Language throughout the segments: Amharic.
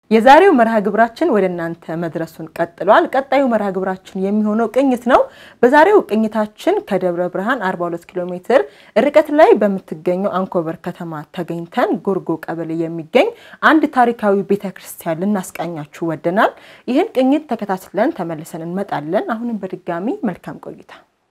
የዛሬው መርሃ ግብራችን ወደ እናንተ መድረሱን ቀጥሏል። ቀጣዩ መርሃ ግብራችን የሚሆነው ቅኝት ነው። በዛሬው ቅኝታችን ከደብረ ብርሃን 42 ኪሎ ሜትር ርቀት ላይ በምትገኘው አንኮበር ከተማ ተገኝተን ጎርጎ ቀበሌ የሚገኝ አንድ ታሪካዊ ቤተ ክርስቲያን ልናስቃኛችሁ ወደናል። ይህን ቅኝት ተከታትለን ተመልሰን እንመጣለን። አሁንም በድጋሚ መልካም ቆይታ።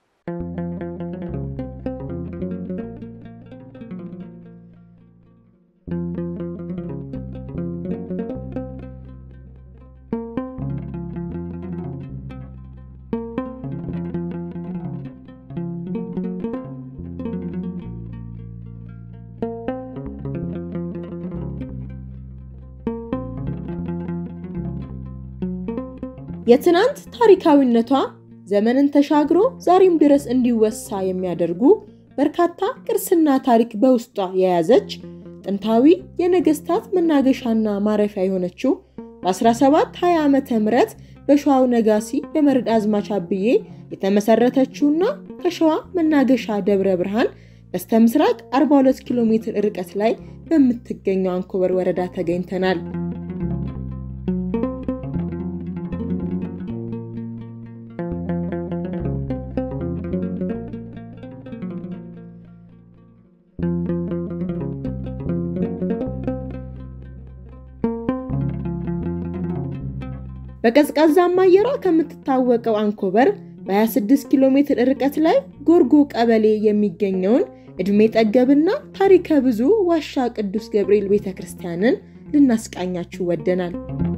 የትናንት ታሪካዊነቷ ዘመንን ተሻግሮ ዛሬም ድረስ እንዲወሳ የሚያደርጉ በርካታ ቅርስና ታሪክ በውስጧ የያዘች ጥንታዊ የነገስታት መናገሻና ማረፊያ የሆነችው በ1720 ዓመተ ምህረት በሸዋው ነጋሲ በመርድ አዝማች አብዬ የተመሰረተችውና ከሸዋ መናገሻ ደብረ ብርሃን በስተ ምስራቅ 42 ኪሎ ሜትር ርቀት ላይ በምትገኘው አንኮበር ወረዳ ተገኝተናል። በቀዝቃዛማ አየሯ ከምትታወቀው አንኮበር በ26 ኪሎ ሜትር ርቀት ላይ ጎርጎ ቀበሌ የሚገኘውን ዕድሜ ጠገብና ታሪከ ብዙ ዋሻ ቅዱስ ገብርኤል ቤተ ክርስቲያንን ልናስቃኛችሁ ወደናል።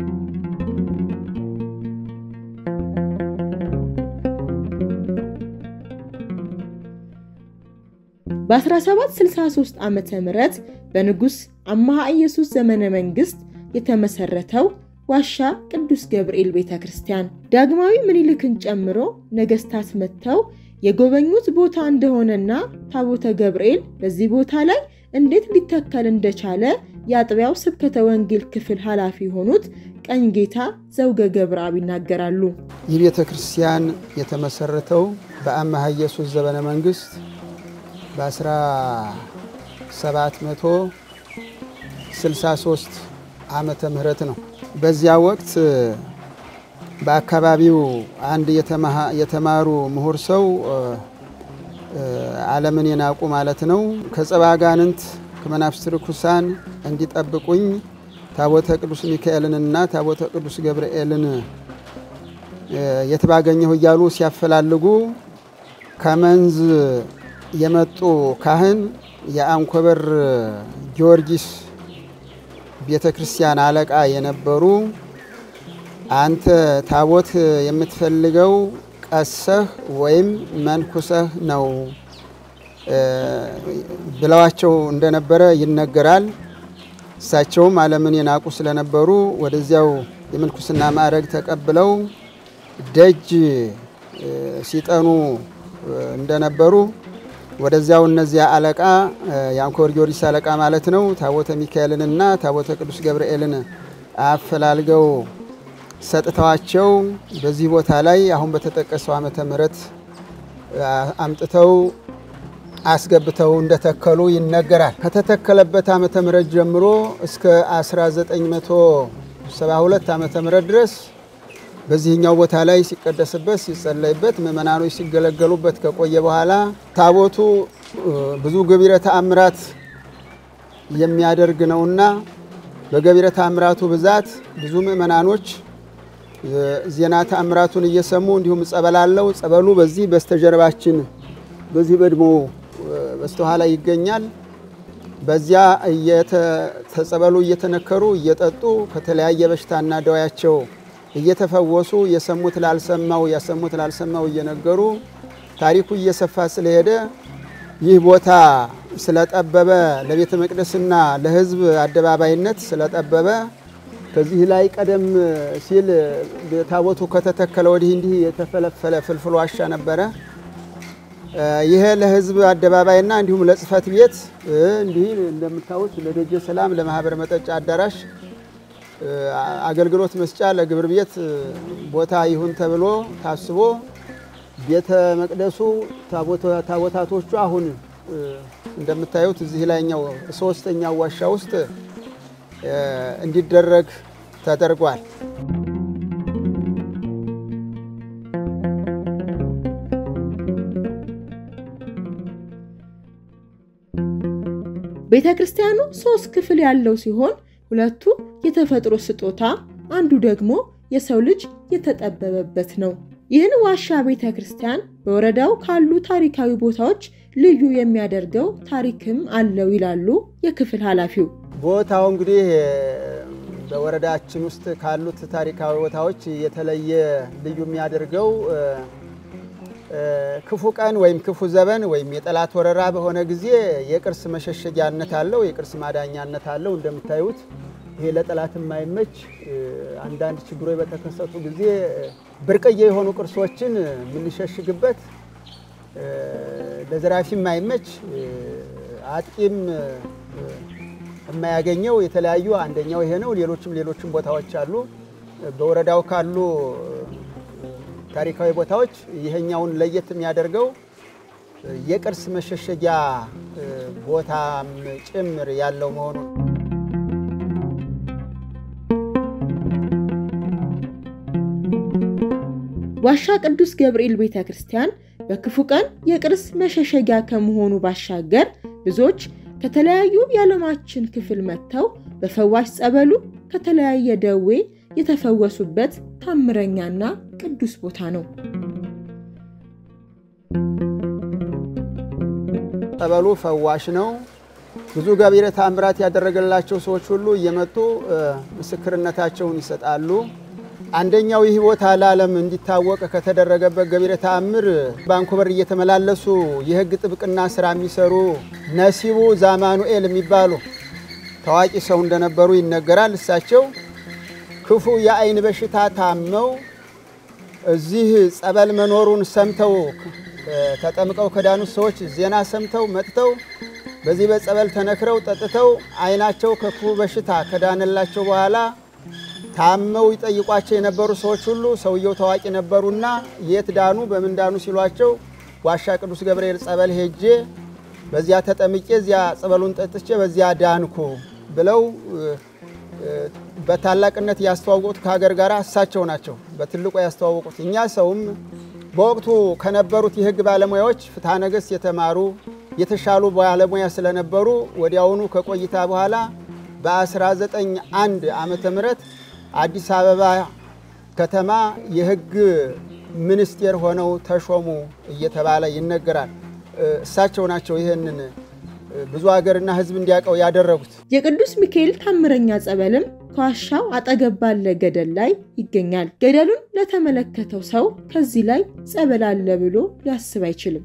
በ1763 ዓ ም በንጉሥ አምሃ ኢየሱስ ዘመነ መንግሥት የተመሰረተው ዋሻ ቅዱስ ገብርኤል ቤተ ክርስቲያን ዳግማዊ ምኒልክን ጨምሮ ነገስታት መጥተው የጎበኙት ቦታ እንደሆነና ታቦተ ገብርኤል በዚህ ቦታ ላይ እንዴት ሊተከል እንደቻለ የአጥቢያው ስብከተ ወንጌል ክፍል ኃላፊ የሆኑት ቀኝ ጌታ ዘውገ ገብረአብ ይናገራሉ። ይህ ቤተ ክርስቲያን የተመሰረተው በአምሃ ኢየሱስ ዘመነ መንግስት በ1763 ዓመተ ምህረት ነው። በዚያ ወቅት በአካባቢው አንድ የተማሩ ምሁር ሰው ዓለምን የናቁ ማለት ነው ከጸባ አጋንንት ከመናፍስት ርኩሳን እንዲጠብቁኝ ታቦተ ቅዱስ ሚካኤልንና ታቦተ ቅዱስ ገብርኤልን የት ባገኘሁ እያሉ ሲያፈላልጉ ከመንዝ የመጡ ካህን የአንኮበር ጊዮርጊስ ቤተ ክርስቲያን አለቃ የነበሩ አንተ ታቦት የምትፈልገው ቀሰህ ወይም መንኩሰህ ነው ብለዋቸው እንደነበረ ይነገራል። እሳቸውም ዓለምን የናቁ ስለነበሩ ወደዚያው የምንኩስና ማዕረግ ተቀብለው ደጅ ሲጠኑ እንደነበሩ ወደዚያው እነዚያ አለቃ የአንኮበር ጊዮርጊስ አለቃ ማለት ነው ታቦተ ሚካኤልንና ታቦተ ቅዱስ ገብርኤልን አፈላልገው ሰጥተዋቸው በዚህ ቦታ ላይ አሁን በተጠቀሰው ዓመተ ምሕረት አምጥተው አስገብተው እንደተከሉ ይነገራል። ከተተከለበት ዓመተ ምሕረት ጀምሮ እስከ 1972 ዓመተ ምሕረት ድረስ በዚህኛው ቦታ ላይ ሲቀደስበት ሲጸለይበት ምእመናኖች ሲገለገሉበት ከቆየ በኋላ ታቦቱ ብዙ ገቢረ ተአምራት የሚያደርግ ነውና በገቢረ ተአምራቱ ብዛት ብዙ ምእመናኖች ዜና ተአምራቱን እየሰሙ እንዲሁም ጸበል አለው። ጸበሉ በዚህ በስተጀርባችን በዚህ በድሞ በስተኋላ ይገኛል። በዚያ ተጸበሉ እየተነከሩ እየጠጡ ከተለያየ በሽታና ደዌያቸው እየተፈወሱ የሰሙት ላልሰማው ያሰሙት ላልሰማው እየነገሩ ታሪኩ እየሰፋ ስለሄደ ይህ ቦታ ስለጠበበ ለቤተ መቅደስና ለሕዝብ አደባባይነት ስለጠበበ ከዚህ ላይ ቀደም ሲል ታቦቱ ከተተከለ ወዲህ እንዲህ የተፈለፈለ ፍልፍል ዋሻ ነበረ። ይሄ ለሕዝብ አደባባይና እንዲሁም ለጽሕፈት ቤት እንዲህ እንደምታዩት ለደጀ ሰላም፣ ለማህበር መጠጫ አዳራሽ አገልግሎት መስጫ ለግብር ቤት ቦታ ይሁን ተብሎ ታስቦ ቤተ መቅደሱ ታቦታቶቹ አሁን እንደምታዩት እዚህ ላይኛው ሶስተኛው ዋሻ ውስጥ እንዲደረግ ተደርጓል። ቤተ ክርስቲያኑ ሶስት ክፍል ያለው ሲሆን ሁለቱ የተፈጥሮ ስጦታ፣ አንዱ ደግሞ የሰው ልጅ የተጠበበበት ነው። ይህን ዋሻ ቤተ ክርስቲያን በወረዳው ካሉ ታሪካዊ ቦታዎች ልዩ የሚያደርገው ታሪክም አለው ይላሉ የክፍል ኃላፊው። ቦታው እንግዲህ በወረዳችን ውስጥ ካሉት ታሪካዊ ቦታዎች የተለየ ልዩ የሚያደርገው ክፉ ቀን ወይም ክፉ ዘበን ወይም የጠላት ወረራ በሆነ ጊዜ የቅርስ መሸሸጊያነት አለው፣ የቅርስ ማዳኛነት አለው። እንደምታዩት ይሄ ለጠላት የማይመች አንዳንድ ችግሮች በተከሰቱ ጊዜ ብርቅዬ የሆኑ ቅርሶችን የምንሸሽግበት ለዘራፊ የማይመች አጥቂም የማያገኘው የተለያዩ አንደኛው ይሄ ነው። ሌሎችም ሌሎችም ቦታዎች አሉ። በወረዳው ካሉ ታሪካዊ ቦታዎች ይሄኛውን ለየት የሚያደርገው የቅርስ መሸሸጊያ ቦታም ጭምር ያለው መሆኑ ነው። ዋሻ ቅዱስ ገብርኤል ቤተ ክርስቲያን በክፉ ቀን የቅርስ መሸሸጊያ ከመሆኑ ባሻገር ብዙዎች ከተለያዩ የዓለማችን ክፍል መጥተው በፈዋሽ ጸበሉ ከተለያየ ደዌ የተፈወሱበት ታምረኛና ቅዱስ ቦታ ነው። ጸበሉ ፈዋሽ ነው። ብዙ ገቢረ ተአምራት ያደረገላቸው ሰዎች ሁሉ እየመጡ ምስክርነታቸውን ይሰጣሉ። አንደኛው ይህ ቦታ ለዓለም እንዲታወቅ ከተደረገበት ገቢረ ተአምር ባንኮበር እየተመላለሱ የሕግ ጥብቅና ስራ የሚሰሩ ነሲቡ ዛማኑኤል የሚባሉ ታዋቂ ሰው እንደነበሩ ይነገራል። እሳቸው ክፉ የአይን በሽታ ታመው እዚህ ጸበል መኖሩን ሰምተው ተጠምቀው ከዳኑት ሰዎች ዜና ሰምተው መጥተው በዚህ በጸበል ተነክረው ጠጥተው አይናቸው ከክፉ በሽታ ከዳነላቸው በኋላ ታመው ይጠይቋቸው የነበሩ ሰዎች ሁሉ ሰውየው ታዋቂ ነበሩና የት ዳኑ፣ በምን ዳኑ ሲሏቸው ዋሻ ቅዱስ ገብርኤል ጸበል ሄጄ በዚያ ተጠምቄ እዚያ ጸበሉን ጠጥቼ በዚያ ዳንኩ ብለው በታላቅነት ያስተዋወቁት ከሀገር ጋር እሳቸው ናቸው በትልቁ ያስተዋወቁት። እኛ ሰውም በወቅቱ ከነበሩት የሕግ ባለሙያዎች ፍትሐ ነገሥት የተማሩ የተሻሉ ባለሙያ ስለነበሩ ወዲያውኑ ከቆይታ በኋላ በ1901 ዓመተ ምህረት አዲስ አበባ ከተማ የሕግ ሚኒስቴር ሆነው ተሾሙ እየተባለ ይነገራል። እሳቸው ናቸው ይህንን ብዙ ሀገርና ሕዝብ እንዲያውቀው ያደረጉት። የቅዱስ ሚካኤል ታምረኛ ጸበልም ከዋሻው አጠገብ ባለ ገደል ላይ ይገኛል። ገደሉን ለተመለከተው ሰው ከዚህ ላይ ጸበል አለ ብሎ ሊያስብ አይችልም።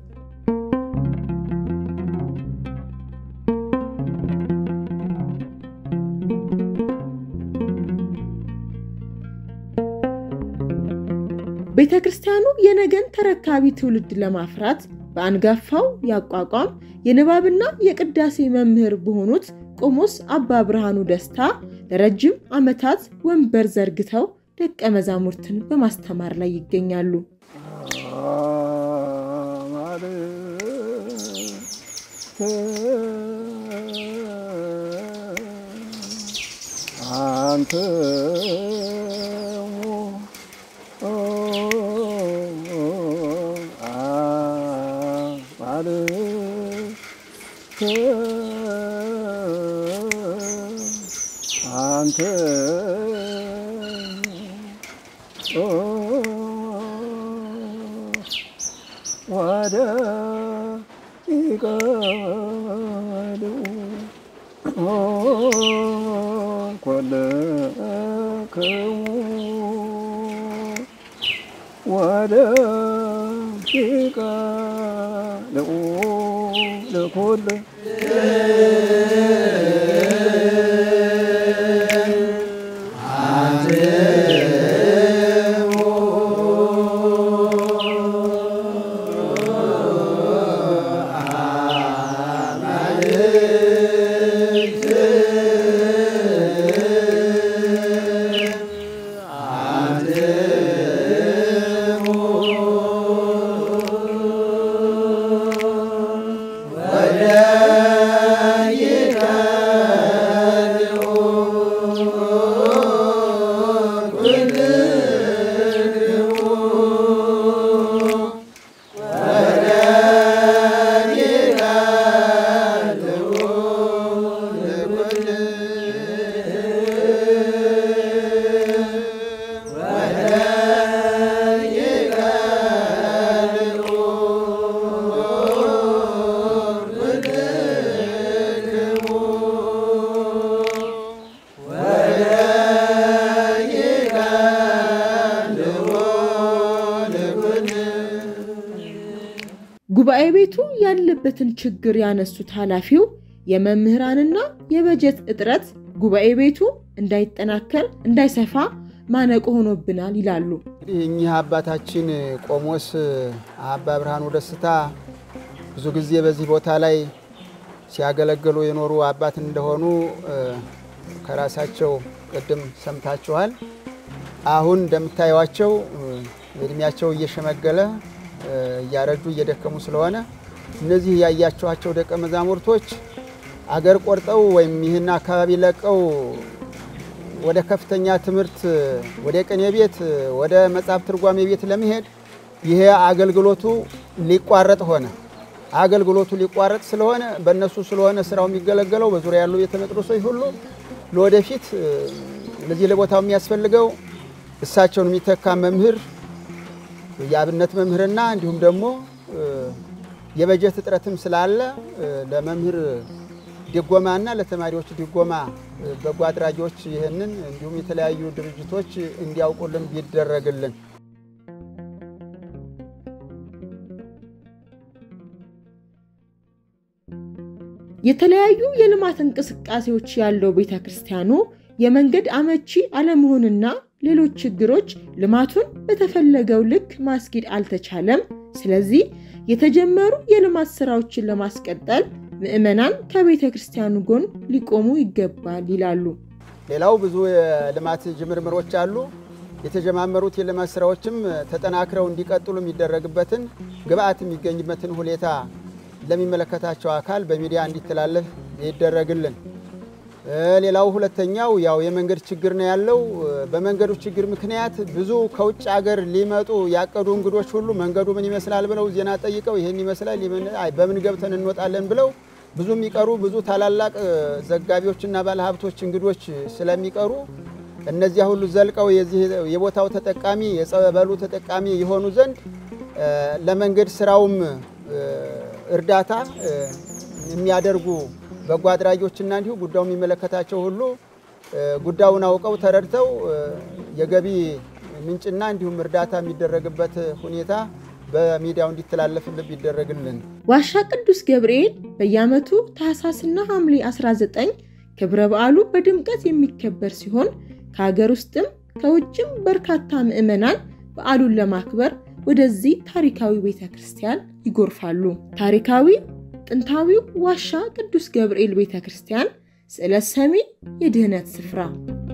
ቤተ ክርስቲያኑ የነገን ተረካቢ ትውልድ ለማፍራት በአንጋፋው ያቋቋም የንባብና የቅዳሴ መምህር በሆኑት ቆሞስ አባ ብርሃኑ ደስታ ለረጅም ዓመታት ወንበር ዘርግተው ደቀ መዛሙርትን በማስተማር ላይ ይገኛሉ። አንተ አንተ ወደ ይቀሉ ኮለክሙ ወደ ይቀሉ ለኮለ ወደ ጉባኤ ቤቱ ያለበትን ችግር ያነሱት ኃላፊው የመምህራንና የበጀት እጥረት ጉባኤ ቤቱ እንዳይጠናከር እንዳይሰፋ ማነቆ ሆኖብናል ይላሉ። እንግዲህ እኚህ አባታችን ቆሞስ አባ ብርሃኑ ደስታ ብዙ ጊዜ በዚህ ቦታ ላይ ሲያገለግሉ የኖሩ አባት እንደሆኑ ከራሳቸው ቅድም ሰምታችኋል። አሁን እንደምታዩዋቸው እድሜያቸው እየሸመገለ እያረጁ እየደከሙ ስለሆነ እነዚህ ያያችኋቸው ደቀ መዛሙርቶች አገር ቆርጠው ወይም ይህን አካባቢ ለቀው ወደ ከፍተኛ ትምህርት ወደ ቅኔ ቤት ወደ መጽሐፍ ትርጓሜ ቤት ለመሄድ ይሄ አገልግሎቱ ሊቋረጥ ሆነ። አገልግሎቱ ሊቋረጥ ስለሆነ በእነሱ ስለሆነ ስራው የሚገለገለው በዙሪያ ያሉ ቤተ መቅደሶች ሁሉ ለወደፊት ለዚህ ለቦታው የሚያስፈልገው እሳቸውን የሚተካ መምህር የአብነት መምህርና እንዲሁም ደግሞ የበጀት እጥረትም ስላለ ለመምህር ድጎማና ለተማሪዎች ድጎማ በጎ አድራጊዎች ይህንን እንዲሁም የተለያዩ ድርጅቶች እንዲያውቁልን ቢደረግልን። የተለያዩ የልማት እንቅስቃሴዎች ያለው ቤተ ክርስቲያኑ የመንገድ አመቺ አለመሆንና ሌሎች ችግሮች ልማቱን በተፈለገው ልክ ማስኬድ አልተቻለም። ስለዚህ የተጀመሩ የልማት ስራዎችን ለማስቀጠል ምዕመናን ከቤተ ክርስቲያኑ ጎን ሊቆሙ ይገባል ይላሉ። ሌላው ብዙ የልማት ጅምርምሮች አሉ። የተጀማመሩት የልማት ስራዎችም ተጠናክረው እንዲቀጥሉ የሚደረግበትን ግብአት የሚገኝበትን ሁኔታ ለሚመለከታቸው አካል በሚዲያ እንዲተላለፍ ይደረግልን። ሌላው ሁለተኛው ያው የመንገድ ችግር ነው ያለው። በመንገዱ ችግር ምክንያት ብዙ ከውጭ ሀገር ሊመጡ ያቀዱ እንግዶች ሁሉ መንገዱ ምን ይመስላል ብለው ዜና ጠይቀው ይህን ይመስላል በምን ገብተን እንወጣለን ብለው ብዙ የሚቀሩ ብዙ ታላላቅ ዘጋቢዎችና ባለሀብቶች እንግዶች ስለሚቀሩ እነዚያ ሁሉ ዘልቀው የዚህ የቦታው ተጠቃሚ የጸበሉ ተጠቃሚ የሆኑ ዘንድ ለመንገድ ስራውም እርዳታ የሚያደርጉ በጎ አድራጊዎችና እንዲሁ ጉዳዩ የሚመለከታቸው ሁሉ ጉዳዩን አውቀው ተረድተው የገቢ ምንጭና እንዲሁም እርዳታ የሚደረግበት ሁኔታ በሚዲያው እንዲተላለፍልን ቢደረግልን። ዋሻ ቅዱስ ገብርኤል በየዓመቱ ታህሳስና ሐምሌ 19 ክብረ በዓሉ በድምቀት የሚከበር ሲሆን ከሀገር ውስጥም ከውጭም በርካታ ምዕመናን በዓሉን ለማክበር ወደዚህ ታሪካዊ ቤተ ክርስቲያን ይጎርፋሉ። ታሪካዊ ጥንታዊው ዋሻ ቅዱስ ገብርኤል ቤተ ክርስቲያን ስዕለ ሰሚ የድኅነት ስፍራ